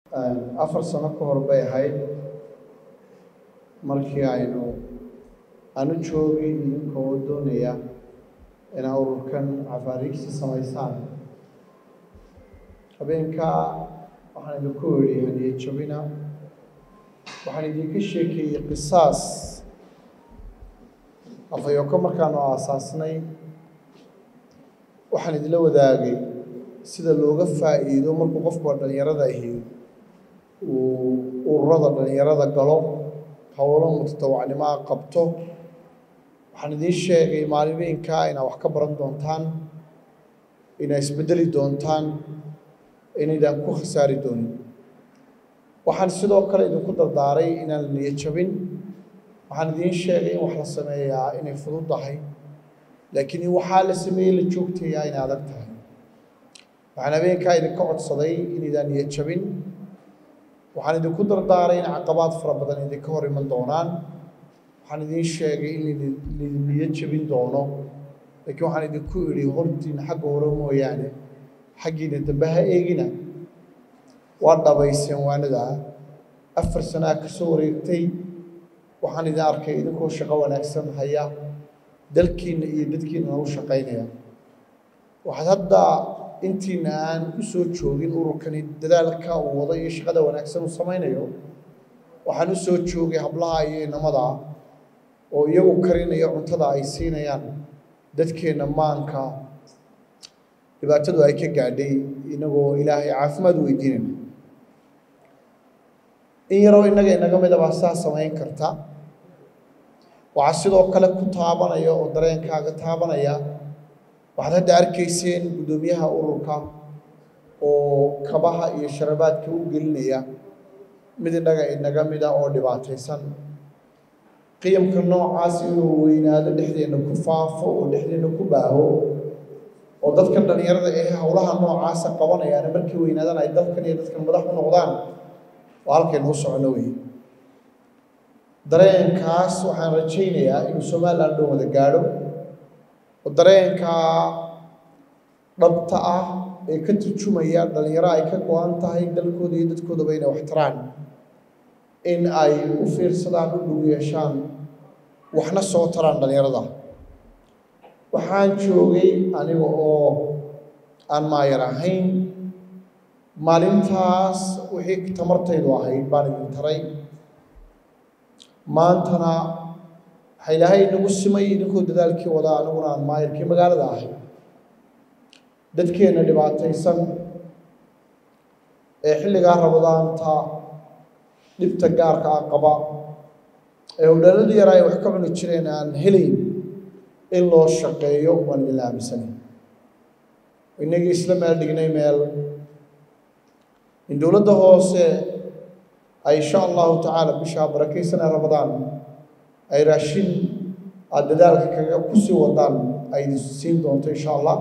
afar sano ka hor bay ahayd markii aynu anu joogay idinkoo doonaya inaa ururkan cafaariigsi samaysaan habeenkaa waxaan idinku idhi hadiye jabina waxaan idinka sheekeeyey qisaas afayoko markaanu aasaasnay waxaan idinla wadaagay sida looga faa'iido markuu qofku dhallinyarada ahi uu ururada dhallinyarada galo howlo mutatawacnimaa qabto waxaan idiin sheegay maalimiinkaa inaad wax ka baran doontaan inaad isbeddeli doontaan inaydaan ku khasaari doonin waxaan sidoo kale idinku dardaaray inaan la niyo jabin waxaan idiin sheegay in wax la sameeyaa inay fudud tahay laakiin in waxaa la sameeyey la joogtayaa inay adag tahay waxaan habeenkaa idinka codsaday inaydaan niyo jabin waxaan idinku dardaaray in caqabaad fara badan idinka hor iman doonaan waxaan idiin sheegay in laydin niyo jabin doono laakiin waxaan idinku idhi hortiina xagga hore mooyaane xaggiina dambe ha eegina waa dhabayseen waanadaa afar sanaa ka soo wareegtay waxaan idin arkay idinkoo shaqo wanaagsan haya dalkiinna iyo dadkiinana u shaqaynaya waxaad hadda intiina aan u soo joogin ururkani dadaalka uu wado iyo shaqada wanaagsan uu samaynayo waxaan u soo joogay hablaha iyo inamada oo iyagu karinaya cuntada ay siinayaan dadkeenna maanka dhibaatadu ay ka gaadhay inagoo ilaahay caafimaad weydiinayna in yaroo innaga inaga midabaa saa samayn karta waxaa sidoo kale ku taabanaya oo dareenkaaga taabanaya waxaad hadda arkayseen guddoomiyaha ururka oo kabaha iyo sharabaadka u gelinaya mid innaga inaga mida oo dhibaataysan qiyamka noocaas inuu weynaado dhexdeenna ku faafo oo dhexdeenna ku baaho oo dadka dhallinyarada ee howlaha noocaasa qabanayaana markii weynaadaan ay dalkan iyo dadkan madax u noqdaan oo halkaynu u socono wey dareenkaas waxaan rajaynayaa inuu somalilan dhan wada gaadho oo dareenkaa dhabta ah ee ka turjumaya dhallinyaro ay ka go-an tahay dalkooda iyo dadkoodaba inay wax taraan in ay u fiirsadaan u dhug yeeshaan waxna soo taraan dhallinyarada waxaan joogay aniga oo aan maayar ahayn maalintaas wixii tamartaydu ahayd baan idin taray maantana waxa ilaahay inagu simay idinkoo dadaalkii wadaa aniguna aan maayarkii magaalada ahay dadkeenna dhibaataysan ee xilligaa rabadaanta dhibta gaarka ah qaba ee howdhalladii yaraa ay wax ka cuni jireen aan helayn in loo shaqeeyo waan idinla aaminsanay inagii isla meel dhignay meel in dowladda hoose ay insha allahu tacaala bishaa barakaysanee rabadaan ay raashin aada dadaalka kaga ku sii wadaan ay idin siin doonto insha allah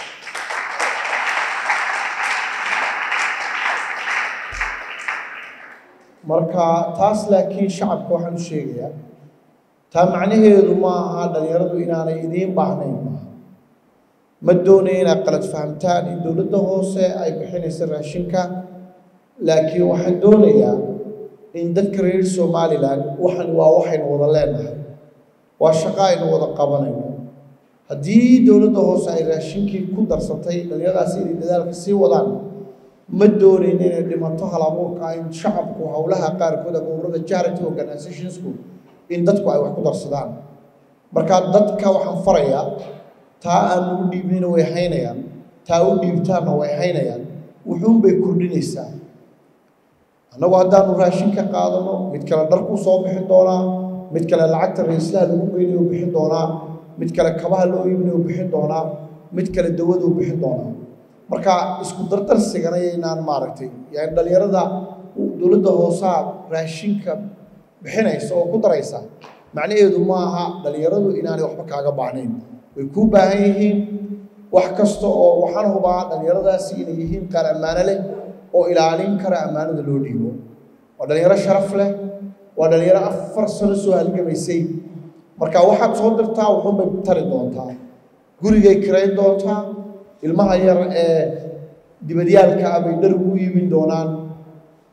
marka taas laakiin shacabka waxaan u sheegayaa taa macnaheedu ma aha dhallinyaradu inaanay idiin baahnayn maaha ma doonaya inaad qalad fahamtaan in dowladda hoose ay bixinaysa raashinka laakiin waxaan doonayaa in dadka reer somalilan waxan waa waxaynu wada leenahay waa shaqo aynu wada qabanayno haddii dowladda hoose ay raashinkii ku darsatay dhallinyaradaasi inay dadaalka sii wadaan ma doonayno inay dhimato hal abuurka in shacabku howlaha qaarkood ama ururada charity organizationsku in dadku ay wax ku darsadaan marka dadka waxaan farayaa taa aan ugu dhiibnayna way haynayaan taa u dhiibtaanna way haynayaan wuxuunbay kordhinaysaa annagu haddaanu raashin ka qaadano mid kale dharkuu soo bixin doonaa mid kale lacagta ra-islaha lagu geynayo bixin doonaa mid kale kabaha loo iibinayo bixin doonaa mid kale dawaduu bixin doonaa marka isku dardarsigana yaynaan maaragtay yani dhallinyarada dowladda hoosaa raashinka bixinaysa oo ku daraysa macnaheedu ma aha dhallinyaradu inaanay waxba kaaga baahnayn way kuu baahan yihiin wax kasta oo waxaan hubaa dhallinyaradaasi inay yihiin qaar ammaano leh oo ilaalin kara ammaanada loo dhiibo waa dhallinyaro sharaf leh waa dhallinyaro afar sano soo halgamaysay marka waxaad soo dirtaa wuxuunbay tari doontaa gurigay kirayn doontaa ilmaha yar ee dibadyaalka ah bay dhar ugu iibin doonaan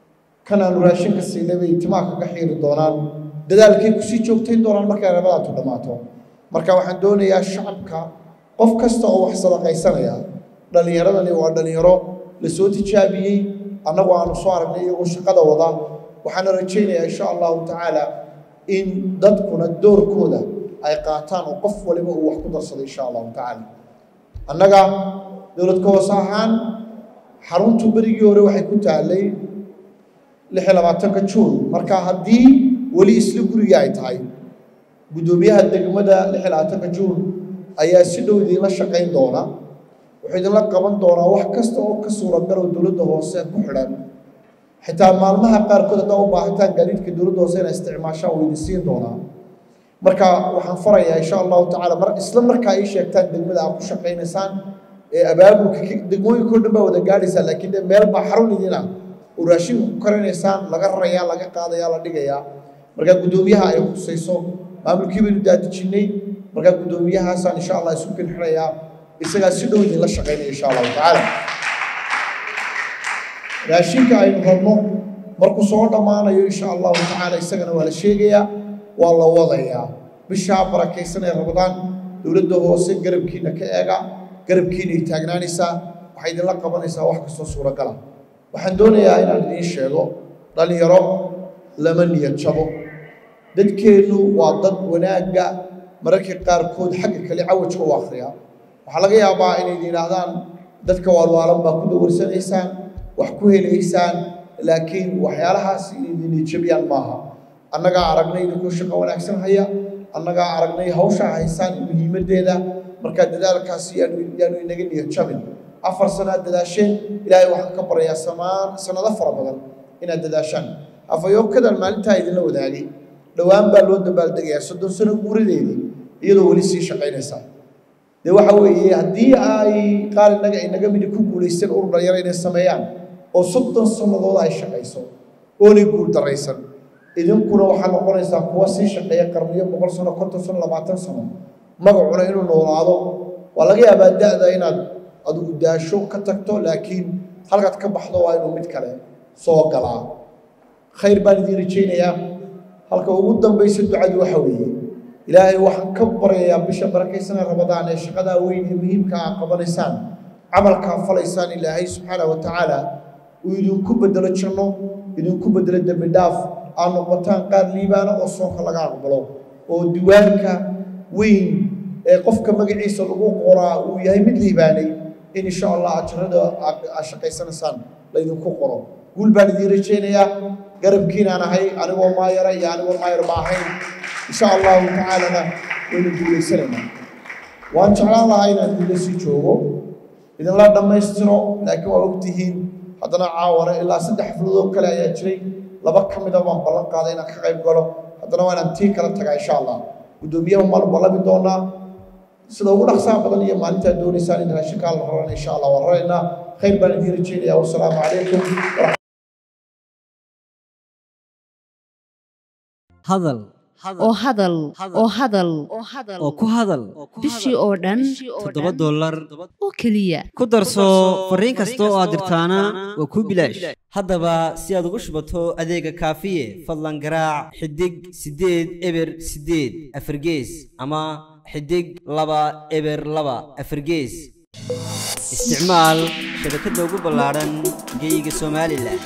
kan aanu raashinka siinay bay timaha kaga xiiri doonaan dadaalkay kusii joogtayn doonaan markay rabadaantu dhammaato marka waxaan doonayaa shacabka qof kasta oo wax sadaqaysanaya dhallinyaradani waa dhallinyaro lasoo tijaabiyey annagu aanu soo aragnay iyagoo shaqada wada waxaana rajaynayaa insha allahu tacaala in dadkuna doorkooda ay qaataan oo qof waliba uu wax ku darsado insha allahu tacaala annaga dowladka hoose ahaan xaruntu berigii hore waxay ku taallay lix iyo labaatanka juun marka haddii weli isla gurigii ay tahay guddoomiyaha degmada lix iyo labaatanka juun ayaa si dhow idiinla shaqayn doona wuxuu idinla qaban doonaa wax kasta oo ka suuragal oo dowladda hoose ku xidhan xitaa maalmaha qaarkood haddaa u baahataan gaadiidka dowladda hoose inay isticmaashaan wuu idin siin doonaa marka waxaan farayaa insha allahu tacaala mar isla markaa ii sheegtaan degmada aad ku shaqaynaysaan ee abaabulka degmooyinka o dhan baa wada gaadhaysaa laakiin de meel baa xarun idin ah oo raashinka ku karinaysaan laga rarayaa laga qaadayaa la dhigayaa markaa guddoomiyaha ay khusayso maamulkii baynu daadijinnay markaa guddoomiyahaasaan insha allah isu kinxirayaa isagaa si dhow idinla shaqaynaya insha allahu tacaala raashinka aynu rabno markuu soo dhammaanayo insha allahu tacaala isagana waa la sheegayaa waa la wadayaa bishaa barakaysanee rabadaan dowladda hoose garabkiina ka eega garabkiina ay taagnaanaysaa waxay idinla qabanaysaa wax kastoo suuragala waxaan doonayaa inaan idiin sheego dhallinyaro lama niyad jabo dadkeennu waa dad wanaagga mararka qaarkood xagga kale cawajka u akhriya waxaa laga yaabaa inay yidhaahdaan dadka waalwaalan baa ku dawarsanaysaan wax ku helaysaan laakiin waxyaalahaas inay niyadjabiyaan maaha annagaa aragnay idinkoo shaqo wanaagsan haya annagaa aragnay hawshaa haysaan muhiimaddeeda markaa dadaalkaasi yaanu yaanu inaga niyad jabin afar sanaad dadaasheen ilaahay waxaan ka barayaa samaan sanado fara badan inaad dadaashaan afayookadan maalintaa idinla wadaagay dhowaan baa loo dabaaldegayaa soddon sano guuradeedii iyadoo weli sii shaqaynaysaa dee waxa weeye haddii ay qaar innaga inaga midi ku guulaysteen urur dhalinyaro inay sameeyaan oo soddon sannadood ay shaqayso oonay guul daraysan idinkuna waxaa noqonaysaa kuwa sii shaqeeya qarniyo boqol sano konton sano labaatan sano magacuna inuu noolaado waa laga yaabaa da-da inaad adigu daasho ka tagto laakiin halkaad ka baxdo waa inuu mid kale soo galaa khayr baan idiin rajaynayaa halka ugu dambaysa ducadu waxa weeye ilaahay waxaan ka baryayaa bisha barakaysanee rabadaan ee shaqadaa weyn ee muhiimka aa qabanaysaan camalkaa falaysaan ilaahay subxaana wa tacaala uu idinku bedelo janno idinku bedelo dembi dhaaf aad noqotaan qaar liibaana oo soonka laga aqbalo oo diwaanka weyn ee qofka magaciisa lagu qoraa uu yahay mid liibaanay in insha allah ajarada aad shaqaysanaysaan laydinku qoro guul baan idiin rajaynayaa garabkiinaan ahay anigoo maayara iyo anigoo maayar ba ahayn insha allahu tacaalana waynu guulaysanaynaa waan jeclaan lahaa inaan idinla sii joogo idinla dhammaystiro laakiin waa ogtihiin haddana caawana ilaa saddex xafladood kale ayaa jiray laba ka mida baan ballan qaaday inaan ka qayb galo haddana waa inaan tii kala tagaa insha allah guddoomiyaha maanu ballami doonaa sida ugu dhaqsaha badan iyo maalintaad doonaysaan in raashinkaa la rarana insha allah waan raraynaa khayr baan idiin rajaynayaa wasalaamu calaykum hadal oo hadal oo hadal oo ku hadal bishii oo dhan toddoba dollar oo keliya ku darso fariin kasta oo aad dirtaana waa kuu bilaash haddaba si aad ugu shubato adeega kaafiye fadlan garaac xidig siddeed eber siddeed afargees ama xidig laba eber laba afargees isticmaal shabakadda ugu ballaadhan geeyiga somalilan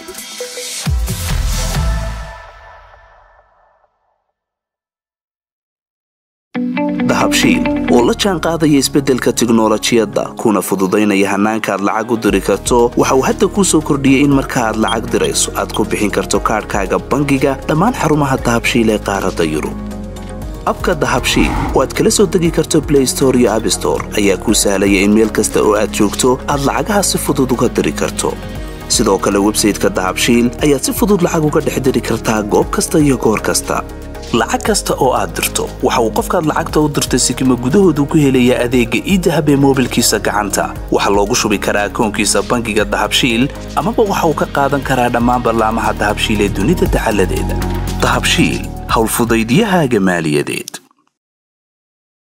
dahabshiil oo la jaan qaadaya isbeddelka tiknolojiyadda kuna fududaynaya hannaanka aad lacag u diri karto waxa uu hadda kuu soo kordhiyey in marka aad lacag dirayso aad ku bixin karto kaadhkaaga bangiga dhammaan xarumaha dahabshiil ee qaaradda yurub abka dahabshiil oo aad kala soo degi karto blay store iyo abstore ayaa kuu sahlaya in meel kasta oo aad joogto aad lacagaha si fudud uga diri karto sidoo kale websayteka dahabshiil ayaad si fudud lacag uga dhex diri kartaa goob kasta iyo goor kasta lacag kasta oo aad dirto waxa uu qofkaad lacagta u dirtay sikima gudahoodu ku helayaa adeegga iidahab ee moobilkiisa gacanta waxaa loogu shubi karaa akoonkiisa bangiga dahabshiil amaba waxa uu ka qaadan karaa dhammaan ballaamaha dahabshiil ee dunida dacaladeeda dahabshiil howlfudaydyahaaga maaliyadeed